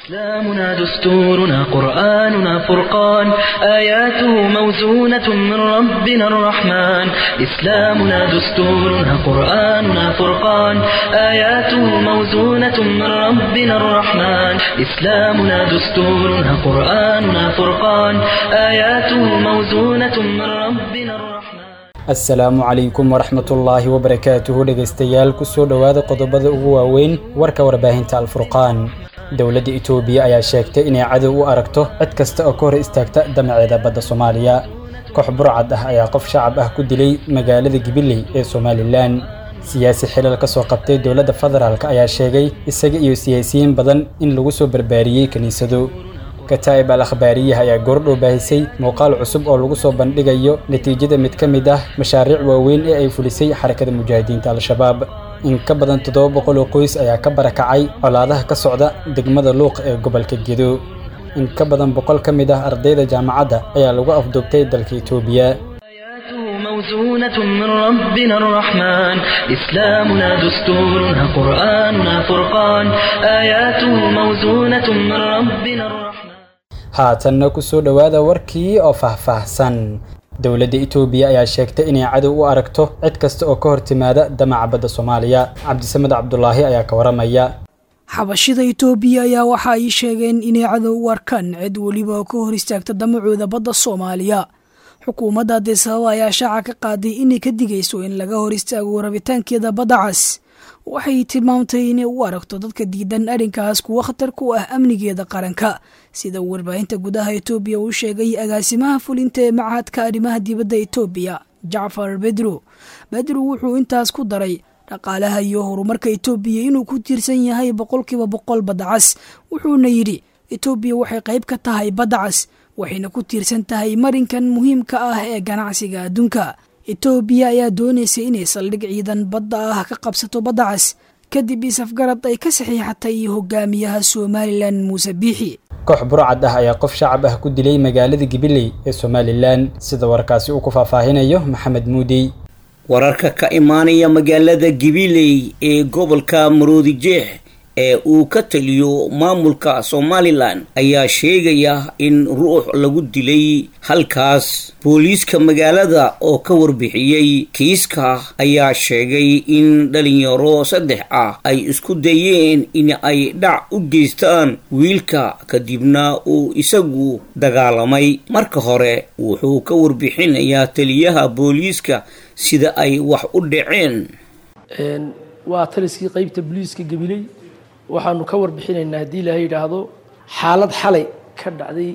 إسلامنا دستورنا قرآننا فرقان آياته موزونة من ربنا الرحمن إسلامنا دستورنا قرآننا فرقان آياته موزونة من ربنا الرحمن إسلامنا دستورنا قرآننا فرقان آياته موزونة من ربنا الرحمن asalaamu calaykum waraxmatullaahi wabarakaatuhu dhegaystayaal kusoo dhowaada qodobada ugu waaweyn warka warbaahinta alfurqaan dowladda itoobiya ayaa sheegtay inay cadow u aragto cid kasta oo ka hor istaagta damaceeda badda soomaaliya koox burcad ah ayaa qof shacab ah ku dilay magaalada gibiley ee somalilan siyaasi xilal ka soo qabtay dowladda federaalk ayaa sheegay isaga iyo siyaasiyiin badan in lagu soo barbaariyey kiniisado kataa'ib al akhbaariyaha ayaa goordhow baahisay muuqaal cusub oo lagu soo bandhigayo natiijada mid ka mid ah mashaariic waaweyn ee ay fulisay xarakada mujaahidiinta al-shabaab in ka badan toddoba boqol oo qoys ayaa ka barakacay colaadaha ka socda degmada luuq ee gobolka gedo in ka badan boqol ka mid ah ardayda jaamacadda ayaa lagu afduubtay dalka itoobiya آياته موزونة من ربنا الرحمن إسلامنا دستورنا قرآننا فرقان آياته موزونة من ربنا الرحمن haatanna ku soo dhowaada warkii oo faahfaahsan dowladda itoobiya ayaa sheegtay inay cadow u aragto cid kasta oo ka hor timaada damaca badda soomaaliya cabdisamed cabdulaahi ayaa ka waramaya xabashida itoobiya ayaa waxa ay sheegeen inay cadow u arkaan cid weliba oo ka hor istaagta damacooda badda soomaaliya xukuumadda addis ababa ayaa shaaca ka qaaday inay ka digayso in laga hor istaago rabitaankeeda badda cas waxay tilmaamtay inay u aragto dadka diidan arrinkaas kuwo khatar ku ah amnigeeda qaranka sida uu warbaahinta gudaha itoobiya uu sheegay agaasimaha fulinta ee machadka arrimaha dibadda itoobiya jacfar bedro bedro wuxuu intaas ku daray dhaqaalaha iyo horumarka itoobiya inuu ku tiirsan yahay boqolkiiba boqol badda cas wuxuuna yidhi itoobiya waxay qayb ka tahay badda cas waxayna ku tiirsan tahay marinkan muhiimka ah ee ganacsiga adduunka itoobiya ayaa doonaysa inay saldhig ciidan badda ah ka qabsato badda cas kadib isafgarad ay ka saxiixatay hogaamiyaha somalilan muuse biixi koox burcad ah ayaa qof shacab ah ku dilay magaalada gibiley ee somalilan sida warkaasi uu ku faahfaahinayo maxamed muudey wararka ka imaanaya magaalada gibiley ee gobolka maroodijeex ee uu ka taliyo maamulka somalilan ayaa sheegaya in ruux lagu dilay halkaas booliiska magaalada oo ka warbixiyey kiiska ayaa sheegay in dhalinyaro saddex ah ay isku dayeen in ay dhac u geystaan wiilka kadibna uu isagu dagaalamay marka hore wuxuu ka warbixinayaa taliyaha booliiska sida ay wax u dhaceen waa taliskii qeybta booliiska gabiley waxaanu ka warbixinaynaa haddii ilaahay yidhaahdo xaalad xalay ka dhacday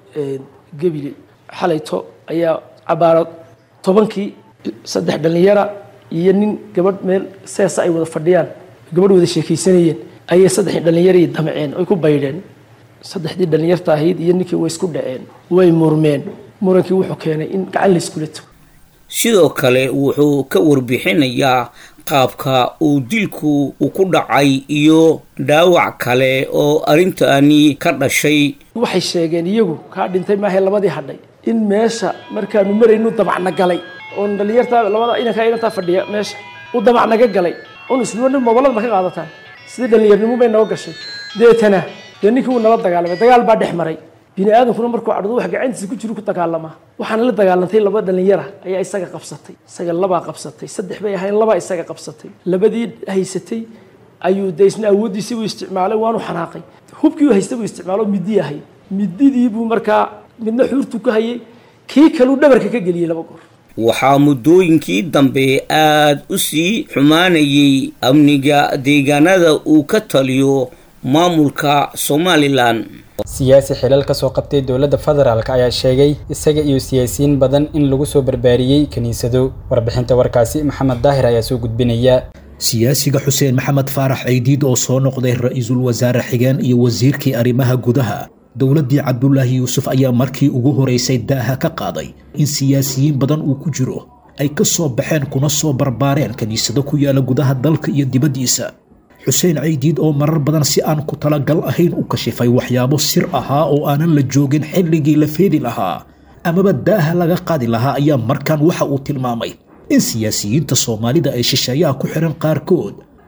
gebile xalayto ayaa cabaaro tobankii saddex dhallinyara iyo nin gabadh meel seesa ay wada fadhiyaan gabadh wada sheekaysanayeen ayay saddexdii dhallinyarii damceen oy ku baydheen saddexdii dhallinyarta ahayd iyo ninkii way isku dhaceen way murmeen murankii wuxuu keenay in gacan layskula tago sidoo kale wuxuu ka warbixinayaa qaabka uu dilku u ku dhacay iyo dhaawac kale oo arrintani ka dhashay waxay sheegeen iyagu kaa dhintay maahae labadii hadhay in meesha markaanu maraynu damacna galay oon dhallinyartaa labada inankaa inantaa fadhiya meesha u damacnaga galay un isluwa nin mobolada ma ka qaadataan sidii dhallinyarnimo bay noo gashay deetana dee ninkii wuu nala dagaalamay dagaal baa dhex maray bini aadamkuna markuu cadhdo wax gacantiisa ku jiru ku dagaalamaa waxaana la dagaalantay laba dhallinyara ayaa isaga qabsatay isaga labaa qabsatay saddex bay ahayn labaa isaga qabsatay labadii haysatay ayuu de isna awooddiisii buu isticmaalay waanu xanaaqay hubkii uu haystay buu isticmaalo midii ahayd mididii buu markaa midna xuurtu ka hayay kii kaluu dhabarka ka geliyey laba goor waxaa muddooyinkii dambe aada u sii xumaanayay amniga deegaanada uu ka taliyo maamulka somalilan siyaasi xilal ka soo qabtay dowladda federaalk ayaa sheegay isaga iyo siyaasiyiin badan in lagu soo barbaariyey kiniisado warbixinta warkaasi maxamed daahir ayaa soo gudbinaya siyaasiga xuseen maxamed faarax ceydiid oo soo noqday ra-iisul wasaare xigeen iyo wasiirkii arrimaha gudaha dowladdii cabdulaahi yuusuf ayaa markii ugu horeysay daaha ka qaaday in siyaasiyiin badan uu ku jiro ay ka soo baxeen kuna soo barbaareen kiniisado ku yaala gudaha dalka iyo dibaddiisa xuseen caydiid oo marar badan si aan ku talagal ahayn u kashifay waxyaabo sir ahaa oo aanan la joogin xilligii la feedi lahaa amaba daaha laga qaadi lahaa ayaa markan waxa uu tilmaamay in siyaasiyiinta soomaalida ay shisheeyaha ku xihan qaarkood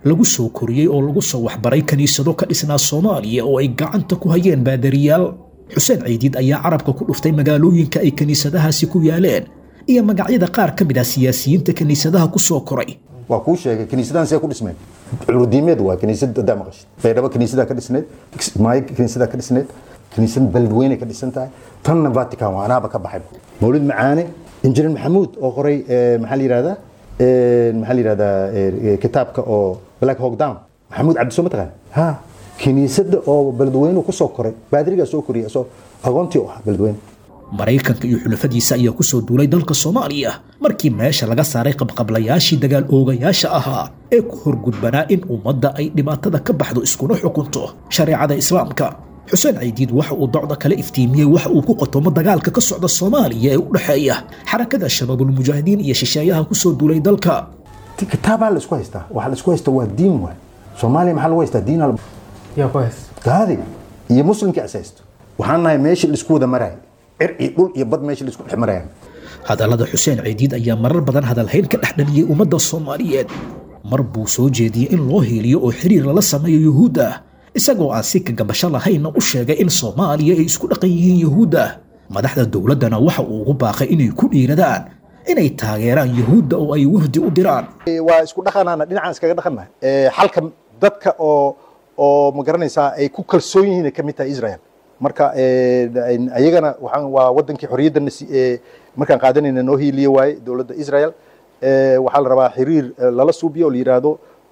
lagu soo koriyey oo lagu soo waxbaray kiniisado ka dhisnaa soomaaliya oo ay gacanta ku hayeen baadariyaal xuseen ciidiid ayaa carabka ku dhuftay magaalooyinka ay kiniisadahaasi ku yaaleen iyo magacyada qaar ka mid ah siyaasiyiinta kiniisadaha ku soo koray waa kuu sheegay kiniisadahan see ku dhismeen culudiimeed waa kiniisad hadaa maqashid baydhabo kiniisadaa ka dhisneed maayo kiniisadaa ka dhisneed kiniisad beledweyne ka dhisan tahay tanna vatican waa anaaba ka baxay mawlid macaane injineer maxamuud oo qoray maxaa la yihahdaa maxaa la yihahdaa kitaabka oo black hawk down maxamuud cabdisoo mataqaan ha kiniisada oo beledweyne kusoo koray baadirigaa soo koriyay asoo agoontii u ahaa beledweyne maraykanka iyo xulafadiisa ayaa ku soo duulay dalka soomaaliya markii meesha laga saaray qabqablayaashii dagaal oogayaasha ahaa ee ku horgudbanaa in ummadda ay dhibaatada ka baxdo iskuna xukunto shareecada islaamka xuseen ciidiid waxa uu docda kale iftiimiyey waxa uu ku qotomo dagaalka ka socda soomaaliya ee u dhexeeya xarakada shabaabulmujaahidiin iyo shisheeyaha ku soo duulay dalka kitaabaa la isku haystaa waxa la isku haysta waa diin waay soomaaliya maxaa lagu haystaa diin gaadi iyo muslimkii is haysto waxaan nahay meeshii la isku wada maraay cir iyo dhul iyo bad meeshii la isku dhex marayaan hadallada xuseen ciidiid ayaa marar badan hadalhayn ka dhex dhaliyey ummadda soomaaliyeed mar buu soo jeediyey in loo hiiliyo oo xiriir lala sameeyo yuhuudda isagoo aan si kagabasho lahaynna u sheegay in soomaaliya ay isku dhaqan yihiin yuhuudda madaxda dowladdana waxa uu ugu baaqay inay ku dhiiradaan inay taageeraan yuhuudda oo ay wafdi u diraan waa isku dhaqanaana dhinacaan iskaga dhaqannahay xalka dadka oo oo ma garanaysaa ay ku kalsoon yihiin ay ka mid tahay israel marka ayagana waxaan waa wadankii xorriyadda markaan qaadanayna noo hiiliye waaye dowladda israel waxaa la rabaa xiriir lala suubiyo oo la yidhaahdo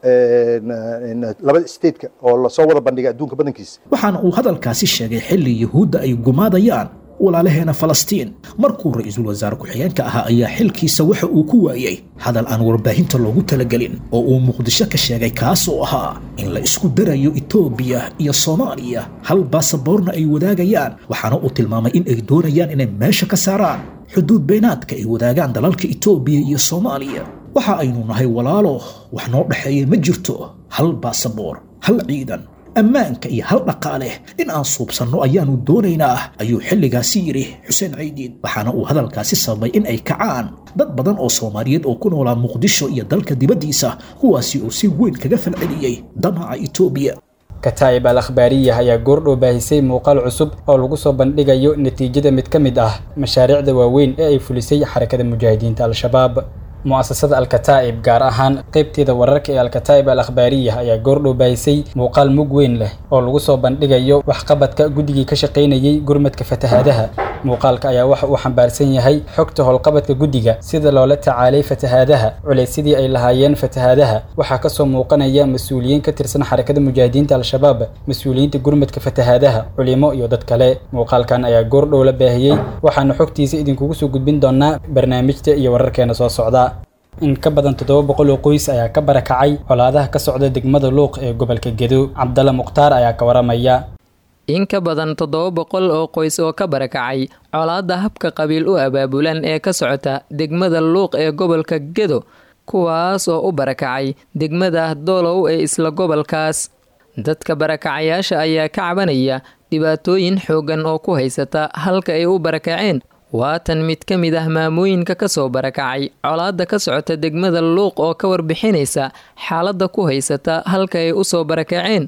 labada stateka oo lasoo wada bandhigay adduunka badankiisa waxaana uu hadalkaasi sheegay xilli yuhuudda ay gumaadayaan walaalaheena falastiin markuu ra-iisul wasaare ku-xigeenka ahaa ayaa xilkiisa waxa uu ku waayey hadal aan warbaahinta loogu talagelin oo uu muqdisho ka sheegay kaasoo ahaa in la isku darayo etoobiya iyo soomaaliya hal baasaboorna ay wadaagayaan waxaana uu tilmaamay in ay doonayaan inay meesha ka saaraan xuduud beenaadka ay wadaagaan dalalka etoobiya iyo soomaaliya waxa aynu nahay walaalo wax noo dhexeeya ma jirto hal baasaboor hal ciidan ammaanka iyo hal dhaqaale in aan suubsanno ayaannu doonaynaa ayuu xilligaasi yidhi xuseen ciidiid waxaana uu hadalkaasi sababay in ay kacaan dad badan oo soomaaliyeed oo ku noolaa muqdisho iyo dalka dibaddiisa kuwaasi oo si weyn kaga falceliyey damaca etoobiya kataa'ib al akhbaariyah ayaa goordhow baahisay muuqaal cusub oo lagu soo bandhigayo natiijada mid ka mid ah mashaariicda waaweyn ee ay fulisay xarakada mujaahidiinta al-shabaab mu'asasada alkataa'ib gaar ahaan qaybteeda wararka ee alkataa'ib al akhbaariyah ayaa goordhow baahisay muuqaal mug weyn leh oo lagu soo bandhigayo waxqabadka guddigii ka shaqaynayey gurmadka fatahaadaha muuqaalka ayaa waxa uu xambaarsan yahay xogta howlqabadka guddiga sida loola tacaalay fatahaadaha culaysyadii ay lahaayeen fatahaadaha waxaa kasoo muuqanaya mas-uuliyiin ka tirsan xarakada mujaahidiinta al-shabaab mas-uuliyiinta gurmadka fatahaadaha culimo iyo dad kale muuqaalkan ayaa goordhow la baahiyey waxaana xogtiisa idinkugu soo gudbin doonaa barnaamijta iyo wararkeena soo socda in ka badan toddoba boqol oo qoys ayaa ka barakacay colaadaha ka socda degmada luuq ee gobolka gedo cabdalla mukhtaar ayaa ka waramaya in ka badan toddoba boqol oo qoys oo ka barakacay colaadda habka qabiil u abaabulan ee ka socota degmada luuq ee gobolka gedo kuwaas oo u barakacay degmada doolow ee isla gobolkaas dadka barakacayaasha ayaa ka cabanaya dhibaatooyin xooggan oo ku haysata halka ay u barakaceen waatan mid ka mid ah maamooyinka kasoo barakacay colaadda ka socota degmada luuq oo ka warbixinaysa xaaladda ku haysata halka ay usoo barakaceen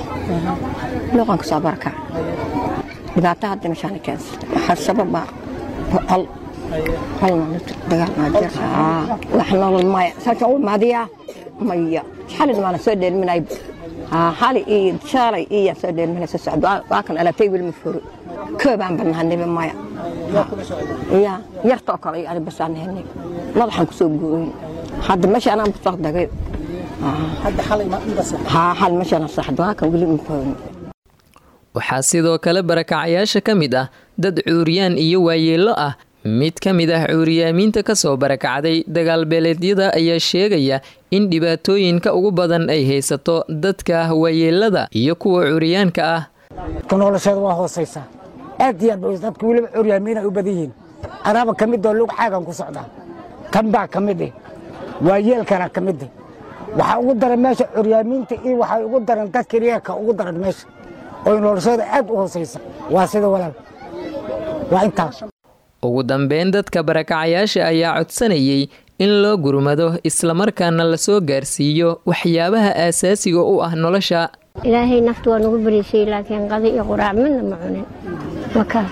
luuqan kasoo barakac dhibaato hadda meeshaan keensata waxaa sababa hal halna dagaal maa jir wax nolol maya saasaan u imaadiyaa maya xalid maana soo dheelminay xali iyo shaalay iyo soo dheelminay soo socdo waa kan alaabtay wilma furo koobaan bannaaniba maya ya yartoo kale iyo ani basaan henay madaxaan kusoo gooyin hadda meesha anaan busoo dagay xal meeshaan saxdo waa kan weli mafooni waxaa sidoo kale barakacayaasha ka mid ah dad cuuriyaan iyo waayeello ah mid ka mid ah cuuriyaamiinta kasoo barakacday dagaalbeeleedyada ayaa sheegaya in dhibaatooyinka ugu badan ay haysato dadka waayeelada iyo kuwa cuuriyaanka ah nolosheeda waa hoosaysaa aad iyo aad dadka weliba curyaamiinay u badan yihiin anaaba ka mid oo lug xaagan ku socdaa kan baa ka mid eh waayeelkana ka mid eh waxaa ugu daran meesha curyaamiinta iyo waxay ugu daran dadka riyaaka ugu daran meesha oo noloshooda aad u hoosaysa waa sida walaal waa intaas ugu dambeyn dadka barakacayaasha ayaa codsanayay in loo gurmado islamarkaana lasoo gaarsiiyo waxyaabaha aasaasiga u ah nolosha ilaahay naftu waa nagu bariisay laakiin qadi iyo quraac midna ma cunin makaa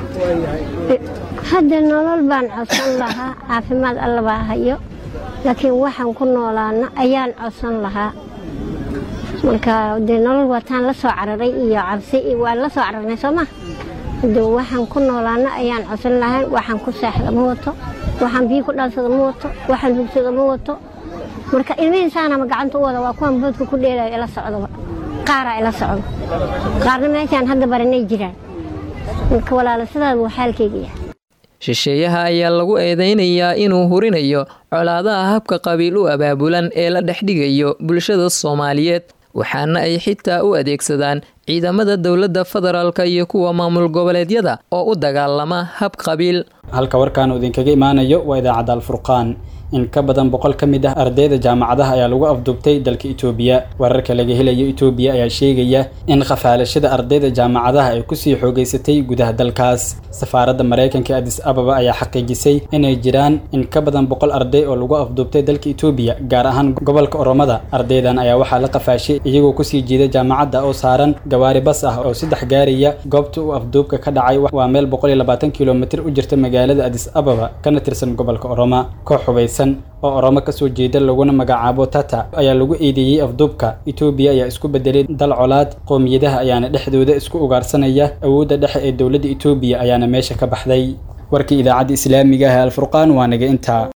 hadda nolol baan codsan lahaa caafimaad alla baa hayo laakiin waxaan ku noolaana ayaan codsan lahaa marka dee nolol wataan la soo cararay iyo cabsi waan la soo cararnay soo ma de waxaan ku noolaana ayaan codsan lahay waxaan ku seexda ma wato waxaan biyo ku dhaansada ma wato waxaan hugsada ma wato marka ilmihiisaanama gacanta u wada waa kuwan boodka ku dheelayo ila socdaba qaaraa ila socdo qaarna meeshaan hadda baranay jiraan marka walaala sidaas buu xaalkayga yahay shisheeyaha ayaa lagu eedeynayaa inuu hurinayo colaadaha habka qabiil u abaabulan ee la dhexdhigayo bulshada soomaaliyeed waxaana ay xitaa u adeegsadaan ciidamada dowladda federaalka iyo kuwa maamul goboleedyada oo u dagaalama hab qabiil halka warkaan uu idinkaga imaanayo waa idaacadda alfurqaan in ka badan boqol ka mid ah ardayda jaamacadaha ayaa lagu afduubtay dalka itoobiya wararka laga helayo itoobiya ayaa sheegaya in khafaalashada ardayda jaamacadaha ay kusii xoogeysatay gudaha dalkaas safaaradda maraykanka adis ababa ayaa xaqiijisay inay jiraan in ka badan boqol arday oo lagu afduubtay dalka itoobiya gaar ahaan gobolka oromada ardaydan ayaa waxaa la qafaashay iyagoo kusii jiida jaamacadda oo saaran gawaari bas ah oo saddex gaaraya goobta uu afduubka ka dhacay waa meel boqol iyo labaatan kilomitir u jirta magaalada adis ababa kana tirsan gobolka oroma koox hubaysan oo oromo kasoo jeeda laguna magacaabo tata ayaa lagu eedeeyey afduubka itoobiya ayaa isku bedelay dal colaad qowmiyadaha ayaana dhexdooda isku ugaarsanaya awoodda dhexe ee dowladda itoobiya ayaana meesha ka baxday warkii idaacadda islaamiga ah ee alfurqaan waa naga intaa